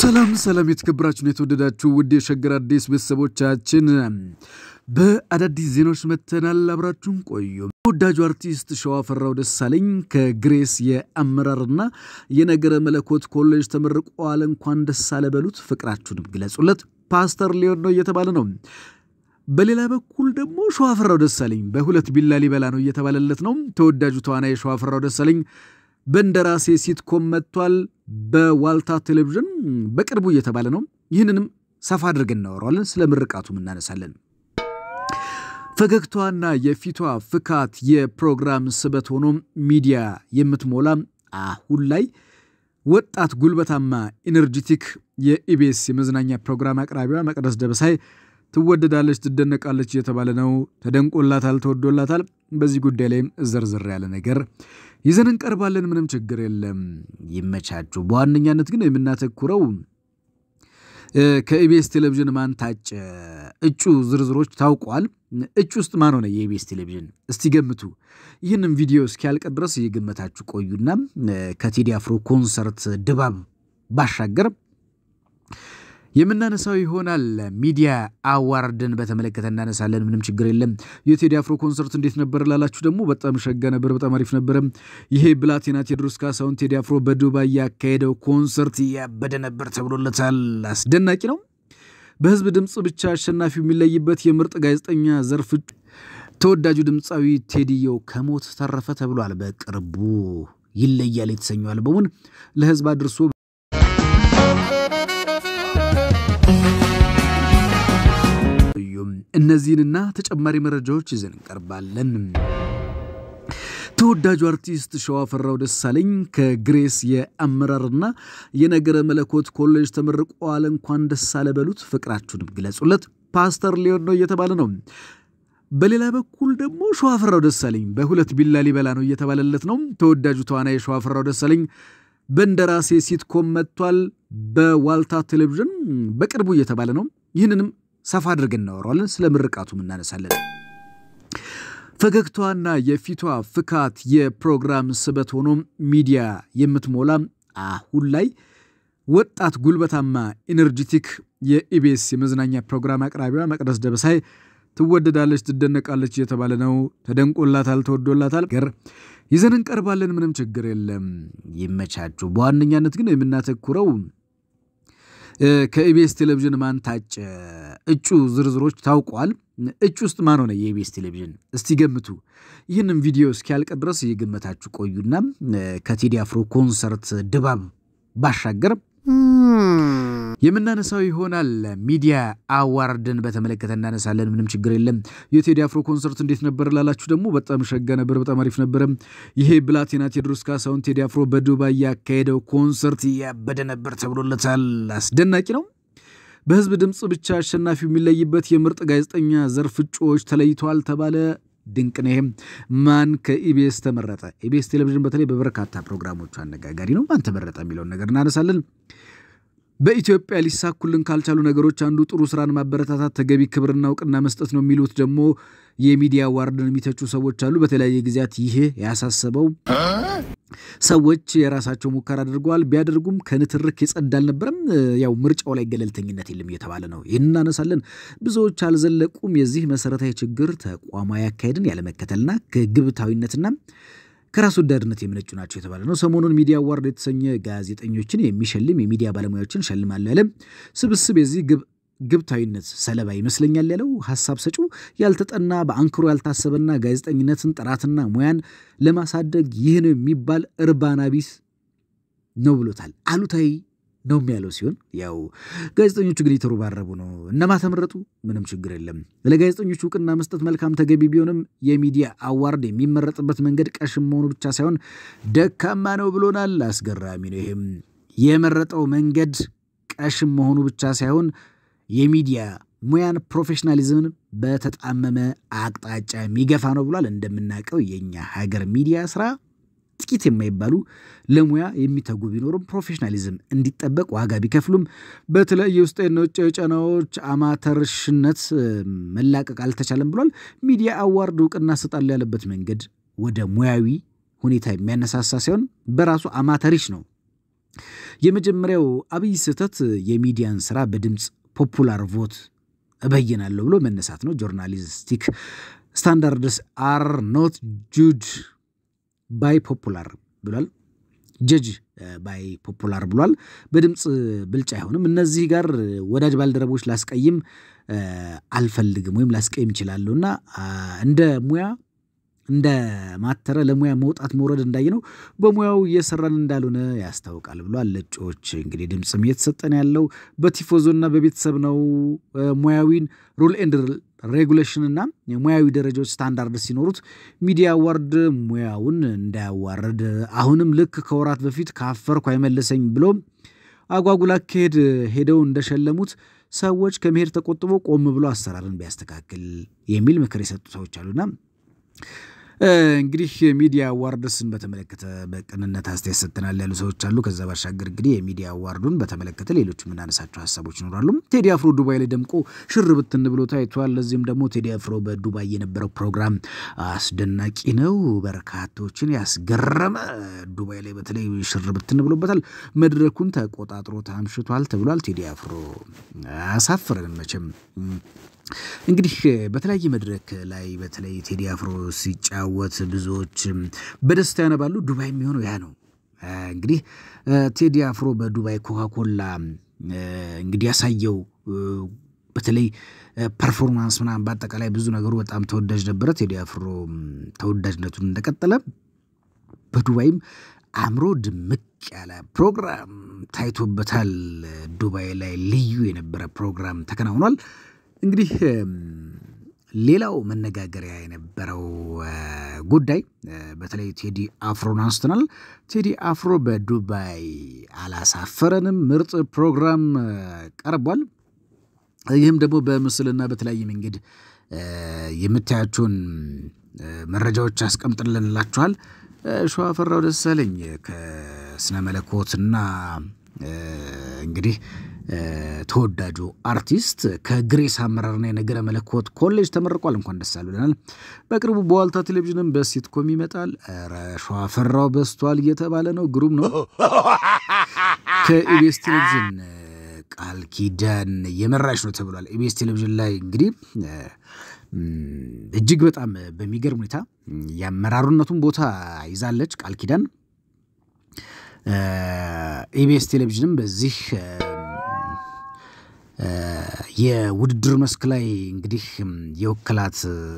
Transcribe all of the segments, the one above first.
ሰላም ሰላም የተከበራችሁን የተወደዳችሁ ውድ የሸገር አዲስ ቤተሰቦቻችን በአዳዲስ ዜናዎች መተናል። አብራችሁን ቆዩ። ተወዳጁ አርቲስት ሸዋፈራው ደሳለኝ ከግሬስ የአመራርና የነገረ መለኮት ኮሌጅ ተመርቋል። እንኳን ደስ አለ በሉት፣ ፍቅራችሁንም ግለጹለት። ፓስተር ሊሆን ነው እየተባለ ነው። በሌላ በኩል ደግሞ ሸዋፈራው ደሳለኝ በሁለት ቢላ ሊበላ ነው እየተባለለት ነው። ተወዳጁ ተዋናይ ሸዋፈራው ደሳለኝ በእንደራሴ ሲትኮም መጥቷል። በዋልታ ቴሌቪዥን በቅርቡ እየተባለ ነው። ይህንንም ሰፋ አድርገን እናወራዋለን። ስለ ምርቃቱም እናነሳለን። ፈገግታዋና የፊቷ ፍካት የፕሮግራም ስበት ሆኖ ሚዲያ የምትሞላ አሁን ላይ ወጣት ጉልበታማ ኢነርጂቲክ የኢቢኤስ የመዝናኛ ፕሮግራም አቅራቢዋ መቅደስ ደበሳይ ትወደዳለች፣ ትደነቃለች እየተባለ ነው። ተደንቆላታል፣ ተወዶላታል። በዚህ ጉዳይ ላይም ዘርዘር ያለ ነገር ይዘን እንቀርባለን። ምንም ችግር የለም፣ ይመቻችሁ። በዋነኛነት ግን የምናተኩረው ከኢቢኤስ ቴሌቪዥን ማን ታጨ፣ እጩ ዝርዝሮች ታውቋል። እጩ ውስጥ ማን ሆነ የኢቢኤስ ቴሌቪዥን? እስቲ ገምቱ። ይህንም ቪዲዮ እስኪያልቅ ድረስ እየገመታችሁ ቆዩና ከቴዲ አፍሮ ኮንሰርት ድባብ ባሻገር የምናነሳው ይሆናል። ሚዲያ አዋርድን በተመለከተ እናነሳለን። ምንም ችግር የለም። የቴዲ አፍሮ ኮንሰርት እንዴት ነበር ላላችሁ ደግሞ በጣም ሸጋ ነበር፣ በጣም አሪፍ ነበረ። ይሄ ብላቴና ቴዎድሮስ ካሳሁን ቴዲ አፍሮ በዱባይ ያካሄደው ኮንሰርት ያበደ ነበር ተብሎለታል። አስደናቂ ነው። በህዝብ ድምፅ ብቻ አሸናፊው የሚለይበት የምርጥ ጋዜጠኛ ዘርፍ ተወዳጁ ድምፃዊ ቴዲዮ ከሞት ተረፈ ተብሏል። በቅርቡ ይለያል የተሰኘው አልበሙን ለህዝብ አድርሶ እነዚህንና ተጨማሪ መረጃዎች ይዘን እንቀርባለን። ተወዳጁ አርቲስት ሸዋፈራው ደሳለኝ ከግሬስ የአመራርና የነገረ መለኮት ኮሌጅ ተመርቋል። እንኳን ደስ አለ በሉት፣ ፍቅራችሁንም ግለጹለት። ፓስተር ሊሆን ነው እየተባለ ነው። በሌላ በኩል ደግሞ ሸዋፈራው ደሳለኝ በሁለት ቢላ ሊበላ ነው እየተባለለት ነው። ተወዳጁ ተዋናይ ሸዋፈራው ደሳለኝ በእንደራሴ ሲትኮም መጥቷል። በዋልታ ቴሌቪዥን በቅርቡ እየተባለ ነው። ይህንንም ሰፋ አድርገን እናወራዋለን። ስለ ምርቃቱም እናነሳለን። ፈገግታዋና የፊቷ ፍካት የፕሮግራም ስበት ሆኖ ሚዲያ የምትሞላ አሁን ላይ ወጣት ጉልበታማ ኢነርጂቲክ የኢቢኤስ የመዝናኛ ፕሮግራም አቅራቢዋ መቅደስ ደበሳይ ትወደዳለች፣ ትደነቃለች እየተባለ ነው። ተደንቆላታል፣ ተወዶላታል። ገር ይዘን እንቀርባለን። ምንም ችግር የለም፣ ይመቻችሁ። በዋነኛነት ግን የምናተኩረው ከኢቢኤስ ቴሌቪዥን ማን ታጨ፣ እጩ ዝርዝሮች ታውቋል። እጩ ውስጥ ማን ሆነ የኢቢኤስ ቴሌቪዥን? እስቲ ገምቱ። ይህንም ቪዲዮ እስኪያልቅ ድረስ እየገመታችሁ ቆዩና ከቴዲ አፍሮ ኮንሰርት ድባብ ባሻገር የምናነሳው ይሆናል። ሚዲያ አዋርድን በተመለከተ እናነሳለን። ምንም ችግር የለም። የቴዲ አፍሮ ኮንሰርት እንዴት ነበር ላላችሁ ደግሞ በጣም ሸጋ ነበር፣ በጣም አሪፍ ነበረ። ይሄ ብላቴና ቴዎድሮስ ካሳሁን ቴዲ አፍሮ በዱባይ ያካሄደው ኮንሰርት ያበደ ነበር ተብሎለታል። አስደናቂ ነው። በህዝብ ድምፅ ብቻ አሸናፊው የሚለይበት የምርጥ ጋዜጠኛ ዘርፍ እጩዎች ተለይተዋል ተባለ። ድንቅ ነው። ይሄም ማን ከኢቢኤስ ተመረጠ? ኢቢኤስ ቴሌቪዥን በተለይ በበርካታ ፕሮግራሞቹ አነጋጋሪ ነው። ማን ተመረጠ የሚለውን ነገር እናነሳለን። በኢትዮጵያ ሊሳኩልን ካልቻሉ ነገሮች አንዱ ጥሩ ስራን ማበረታታት፣ ተገቢ ክብርና እውቅና መስጠት ነው የሚሉት ደግሞ የሚዲያ አዋርድን የሚተቹ ሰዎች አሉ። በተለያየ ጊዜያት ይሄ ያሳሰበው ሰዎች የራሳቸው ሙከራ አድርገዋል። ቢያደርጉም ከንትርክ የጸዳ አልነበረም። ያው ምርጫው ላይ ገለልተኝነት የለም እየተባለ ነው። ይህን እናነሳለን። ብዙዎች አልዘለቁም። የዚህ መሰረታዊ ችግር ተቋማዊ አካሄድን ያለመከተልና ከግብታዊነትና ከራስ ወዳድነት የመነጩ ናቸው የተባለ ነው። ሰሞኑን ሚዲያ አዋርድ የተሰኘ ጋዜጠኞችን የሚሸልም የሚዲያ ባለሙያዎችን ሸልማለሁ ያለ ስብስብ የዚህ ግብታዊነት ሰለባ ይመስለኛል ያለው ሀሳብ ሰጪው ያልተጠና በአንክሮ ያልታሰበና ጋዜጠኝነትን ጥራትና ሙያን ለማሳደግ ይህ ነው የሚባል እርባና ቢስ ነው ብሎታል። አሉታዊ ነው ያለው ሲሆን ያው ጋዜጠኞቹ ግን የተረባረቡ ነው። እነማ ተመረጡ? ምንም ችግር የለም። ለጋዜጠኞቹ እውቅና መስጠት መልካም ተገቢ ቢሆንም የሚዲያ አዋርድ የሚመረጥበት መንገድ ቀሽም መሆኑ ብቻ ሳይሆን ደካማ ነው ብሎናል። አስገራሚ ነው። ይህም የመረጠው መንገድ ቀሽም መሆኑ ብቻ ሳይሆን የሚዲያ ሙያን ፕሮፌሽናሊዝምን በተጣመመ አቅጣጫ የሚገፋ ነው ብሏል። እንደምናውቀው የኛ ሀገር ሚዲያ ስራ ጥቂት የማይባሉ ለሙያ የሚተጉ ቢኖሩም ፕሮፌሽናሊዝም እንዲጠበቅ ዋጋ ቢከፍሉም በተለያየ ውስጣዊና ውጫዊ ጫናዎች አማተርሽነት መላቀቅ አልተቻለም ብሏል። ሚዲያ አዋርድ እውቅና እሰጣለሁ ያለበት መንገድ ወደ ሙያዊ ሁኔታ የሚያነሳሳ ሳይሆን በራሱ አማተሪሽ ነው የመጀመሪያው አብይ ስህተት የሚዲያን ስራ በድምፅ ፖፑላር ቮት እበይናለሁ ብሎ መነሳት ነው። ጆርናሊስቲክ ስታንዳርድስ አር ኖት ጁድ ባይ ፖፑላር ብሏል። ጀጅ ባይ ፖፑላር ብሏል። በድምፅ ብልጫ አይሆንም። እነዚህ ጋር ወዳጅ ባልደረቦች ላስቀይም አልፈልግም ወይም ላስቀይም እችላለሁ እና እንደ ሙያ እንደ ማተረ ለሙያ መውጣት መውረድ እንዳየነው በሙያው እየሰራን እንዳልሆነ ያስታውቃል ብሏል። ለእጩዎች እንግዲህ ድምፅም እየተሰጠን ያለው በቲፎዞና በቤተሰብ ነው። ሙያዊን ሩል ኤንድ ሬጉሌሽን እና ሙያዊ ደረጃዎች ስታንዳርድ ሲኖሩት ሚዲያ አዋርድ ሙያውን እንዳያዋርድ አሁንም ልክ ከወራት በፊት ካፈርኩ አይመልሰኝ ብሎ አጓጉል አካሄድ ሄደው እንደሸለሙት ሰዎች ከመሄድ ተቆጥቦ ቆም ብሎ አሰራርን ቢያስተካክል የሚል ምክር የሰጡ ሰዎች አሉና እንግዲህ ሚዲያ አዋርድስን በተመለከተ በቅንነት አስተያየት ሰጥተናል ያሉ ሰዎች አሉ። ከዛ ባሻገር እንግዲህ የሚዲያ አዋርዱን በተመለከተ ሌሎች የምናነሳቸው ሀሳቦች ይኖራሉ። ቴዲ አፍሮ ዱባይ ላይ ደምቆ ሽር ብትን ብሎ ታይቷል። ለዚህም ደግሞ ቴዲ አፍሮ በዱባይ የነበረው ፕሮግራም አስደናቂ ነው፣ በርካቶችን ያስገረመ፣ ዱባይ ላይ በተለይ ሽር ብትን ብሎበታል። መድረኩን ተቆጣጥሮ ታምሽቷል ተብሏል። ቴዲ አፍሮ አያሳፍረንም መቼም እንግዲህ በተለያየ መድረክ ላይ በተለይ ቴዲ አፍሮ ሲጫወት ብዙዎች በደስታ ያነባሉ። ዱባይ የሚሆነው ያ ነው። እንግዲህ ቴዲ አፍሮ በዱባይ ኮካኮላ እንግዲህ ያሳየው በተለይ ፐርፎርማንስ ምናምን በአጠቃላይ ብዙ ነገሩ በጣም ተወዳጅ ነበረ። ቴዲ አፍሮ ተወዳጅነቱን እንደቀጠለ በዱባይም አእምሮ ድምቅ ያለ ፕሮግራም ታይቶበታል። ዱባይ ላይ ልዩ የነበረ ፕሮግራም ተከናውኗል። እንግዲህ ሌላው መነጋገሪያ የነበረው ጉዳይ በተለይ ቴዲ አፍሮን አንስተናል። ቴዲ አፍሮ በዱባይ አላሳፈረንም፣ ምርጥ ፕሮግራም ቀርቧል። ይህም ደግሞ በምስልና በተለያየ መንገድ የምታያቸውን መረጃዎች አስቀምጥልንላችኋል። ሸዋፈራው ደሳለኝ ከስነ መለኮትና እንግዲህ ተወዳጁ አርቲስት ከግሬስ አመራርና የነገረ መለኮት ኮሌጅ ተመርቋል። እንኳን ደስ አሉ ብለናል። በቅርቡ በዋልታ ቴሌቪዥንም በሲትኮም ይመጣል። ኧረ ሸዋፈራው በስቷል እየተባለ ነው። ግሩም ነው። ከኢቢኤስ ቴሌቪዥን ቃል ኪዳን የመራሽ ነው ተብሏል። ኢቢኤስ ቴሌቪዥን ላይ እንግዲህ እጅግ በጣም በሚገርም ሁኔታ የአመራሩነቱን ቦታ ይዛለች ቃል ኪዳን። ኢቢኤስ ቴሌቪዥንም በዚህ የውድድር መስክ ላይ እንግዲህ የወከላት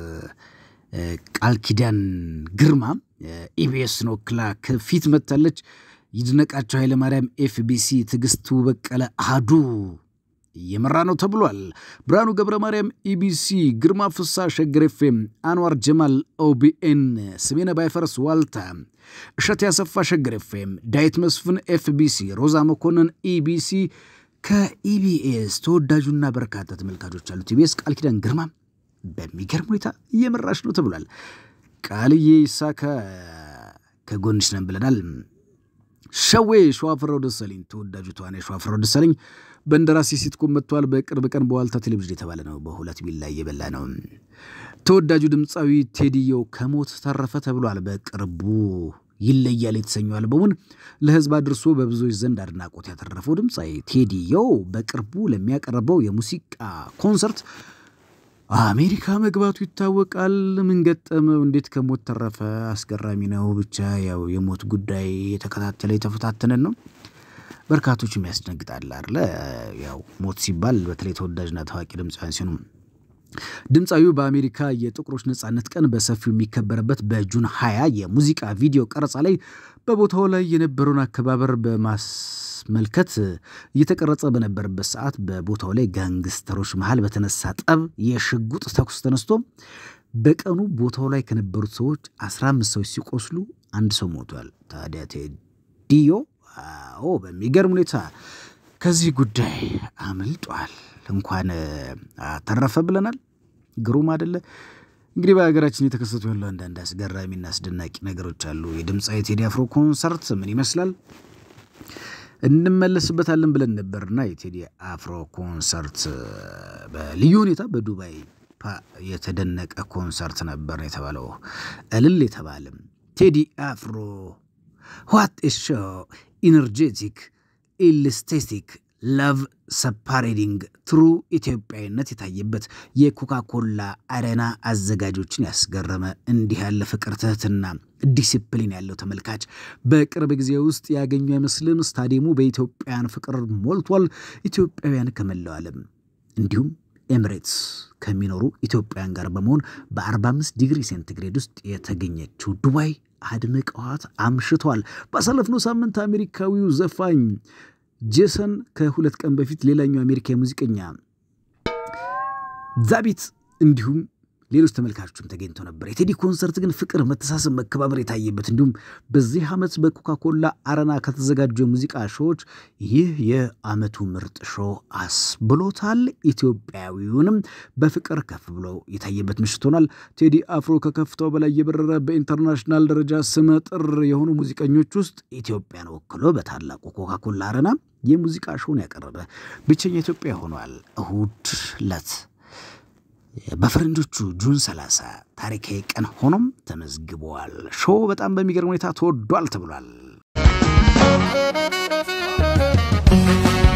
ቃል ኪዳን ግርማ ኢቢኤስን ወክላ ከፊት መጥታለች። ይድነቃቸው ኃይለማርያም ኤፍቢሲ፣ ትዕግስቱ በቀለ አህዱ እየመራ ነው ተብሏል። ብርሃኑ ገብረ ማርያም ኢቢሲ፣ ግርማ ፍሳ ሸገር ኤፍኤም፣ አንዋር ጀማል ኦቢኤን፣ ስሜነ ባይፈርስ ዋልታ፣ እሸት ያሰፋ ሸገር ኤፍኤም፣ ዳዊት መስፍን ኤፍቢሲ፣ ሮዛ መኮንን ኢቢሲ ከኢቢኤስ ተወዳጁና በርካታ ተመልካቾች ያሉት ኢቢኤስ ቃል ኪዳን ግርማ በሚገርም ሁኔታ እየመራች ነው ተብሏል። ቃልዬ ይሳካ ከጎንሽ ነን ብለናል። ሸዌ ሸዋፍራው ደሳለኝ ተወዳጁ ተዋናይ ሸዋፍራው ደሳለኝ በእንደራሴ ሲትኮም መጥተዋል። በቅርብ ቀን በዋልታ ቴሌቪዥን የተባለ ነው። በሁለት ቢላ እየበላ ነው። ተወዳጁ ድምፃዊ ቴዲዮ ከሞት ተረፈ ተብሏል። በቅርቡ ይለያል የተሰኘው አልበሙን ለሕዝብ አድርሶ በብዙዎች ዘንድ አድናቆት ያተረፈው ድምፃዊ ቴዲዮ በቅርቡ ለሚያቀርበው የሙዚቃ ኮንሰርት አሜሪካ መግባቱ ይታወቃል። ምን ገጠመው? እንዴት ከሞት ተረፈ? አስገራሚ ነው። ብቻ ያው የሞት ጉዳይ የተከታተለ የተፈታተነን ነው። በርካቶችም ያስደነግጣል አለ። ያው ሞት ሲባል በተለይ ተወዳጅና ታዋቂ ድምፃውያን ሲሆኑ ድምፃዊው በአሜሪካ የጥቁሮች ነጻነት ቀን በሰፊው የሚከበርበት በጁን ሀያ የሙዚቃ ቪዲዮ ቀረጻ ላይ በቦታው ላይ የነበረውን አከባበር በማስመልከት እየተቀረጸ በነበረበት ሰዓት በቦታው ላይ ጋንግስተሮች መሃል በተነሳ ጠብ የሽጉጥ ተኩስ ተነስቶ በቀኑ ቦታው ላይ ከነበሩት ሰዎች 15 ሰዎች ሲቆስሉ አንድ ሰው ሞቷል። ታዲያ ቴዲዮ አዎ በሚገርም ሁኔታ ከዚህ ጉዳይ አምልጧል። እንኳን አተረፈ ብለናል። ግሩም አደለ? እንግዲህ በሀገራችን የተከሰቱ ያሉ አንዳንድ አስገራሚና አስደናቂ ነገሮች አሉ። የድምፃዊ ቴዲ አፍሮ ኮንሰርት ምን ይመስላል እንመለስበታለን ብለን ነበርና የቴዲ አፍሮ ኮንሰርት በልዩ ሁኔታ በዱባይ የተደነቀ ኮንሰርት ነበር የተባለው። እልል የተባለም ቴዲ አፍሮ ዋት ሾ ኢነርጄቲክ ኢልስቴቲክ ላቭ ሰፓሬዲንግ ትሩ ኢትዮጵያዊነት የታየበት የኮካኮላ አሬና አዘጋጆችን ያስገረመ እንዲህ ያለ ፍቅር፣ ትህትና፣ ዲሲፕሊን ያለው ተመልካች በቅርብ ጊዜ ውስጥ ያገኙ አይመስልም። ስታዲየሙ በኢትዮጵያውያን ፍቅር ሞልቷል። ኢትዮጵያውያን ከመላው ዓለም እንዲሁም ኤምሬትስ ከሚኖሩ ኢትዮጵያውያን ጋር በመሆን በ45 ዲግሪ ሴንቲግሬድ ውስጥ የተገኘችው ዱባይ አድምቀዋት አምሽቷል። ባሳለፍነው ሳምንት አሜሪካዊው ዘፋኝ ጄሰን ከሁለት ቀን በፊት ሌላኛው አሜሪካ ሙዚቀኛ ዛቢት እንዲሁም ሌሎች ተመልካቾችም ተገኝተው ነበር። የቴዲ ኮንሰርት ግን ፍቅር፣ መተሳሰብ፣ መከባበር የታየበት እንዲሁም በዚህ ዓመት በኮካኮላ አረና ከተዘጋጁ የሙዚቃ ሾዎች ይህ የዓመቱ ምርጥ ሾው አስብሎታል። ኢትዮጵያዊውንም በፍቅር ከፍ ብሎ የታየበት ምሽት ሆኗል። ቴዲ አፍሮ ከከፍታው በላይ የበረረ በኢንተርናሽናል ደረጃ ስመጥር የሆኑ ሙዚቀኞች ውስጥ ኢትዮጵያን ወክሎ በታላቁ ኮካኮላ አረና የሙዚቃ ሾውን ያቀረበ ብቸኛ ኢትዮጵያ ሆኗል። እሁድ ለት በፈረንጆቹ ጁን 30 ታሪካዊ ቀን ሆኖም ተመዝግበዋል። ሾው በጣም በሚገርም ሁኔታ ተወዷል ተብሏል።